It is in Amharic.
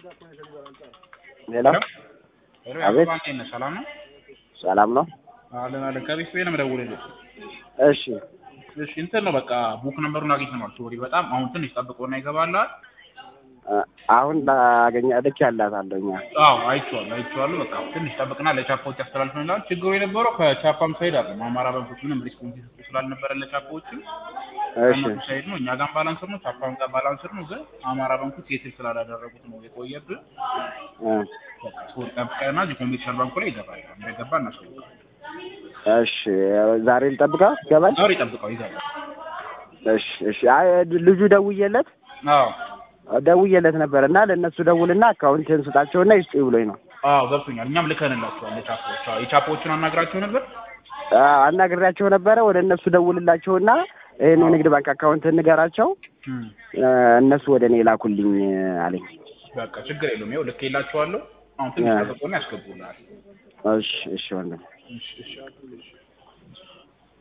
ሄሎ ሄሎ አቤት። ያዕቆብ እንዴት ነህ? ሰላም ነው? ሰላም ነው? አለን አለን። ከቤት ቤት ነው የምደውልልህ። እሺ እሺ እንትን ነው በቃ ቡክ ነምበሩን አግኝተነዋል። ሶሪ በጣም አሁን ትንሽ ጠብቆና ይገባልሃል። አ- አሁን ላገኘ ልክ ያላታለሁ እኛ አዎ አይቼዋለሁ አይቼዋለሁ። በቃ ትንሽ ጠብቅና ለቻፓዎች ያስተላልፍልናል። ችግሩ የነበረው ከቻፓም ሳይድ አለ አማራ ባንኮች ምንም ሪስፖንስ ይሰጡ ስላልነበረ ለቻፓዎችም እሺ ከእነሱ ሳይድ ነው። እኛ ጋር ባላንስር ነው፣ ቻፓም ጋር ባላንስር ነው። ግን አማራ ባንኮች የትል ስላላደረጉት ነው የቆየብን። እ፣ በቃ ሶሪ ጠብቀና እዚህ ኮሜርሻል ባንኩ ላይ ይገባል። እንደገባ እናሳውቃለን። እሺ ዛሬ ልጠብቃ ይገባል? ዛሬ ጠብቀው ይገባል። እሺ እሺ አይ ልጁ ደውዬለት አዎ ደውዬለት ነበር እና ለእነሱ ደውልና አካውንትን ስጣቸውና ይስጡ ብሎኝ ነው አዎ ገብቶኛል። እኛም ልከንላቸዋል ለቻፖዎች። አዎ የቻፖዎችን አናግራቸው ነበር። አ፣ አናግሬያቸው ነበረ ወደ እነሱ ደውልላቸውና ይህን የንግድ ባንክ አካውንት ንገራቸው እም፣ እ፣ እነሱ ወደ እኔ ላኩልኝ አለኝ በቃ ችግር የለውም። ይኸው ልኬላቸዋለሁ። አሁን ትንሽ ያ። ጠብቆና ያስገቡልሃል። እሺ እሺ ወንድም እሺ እሺ እሺ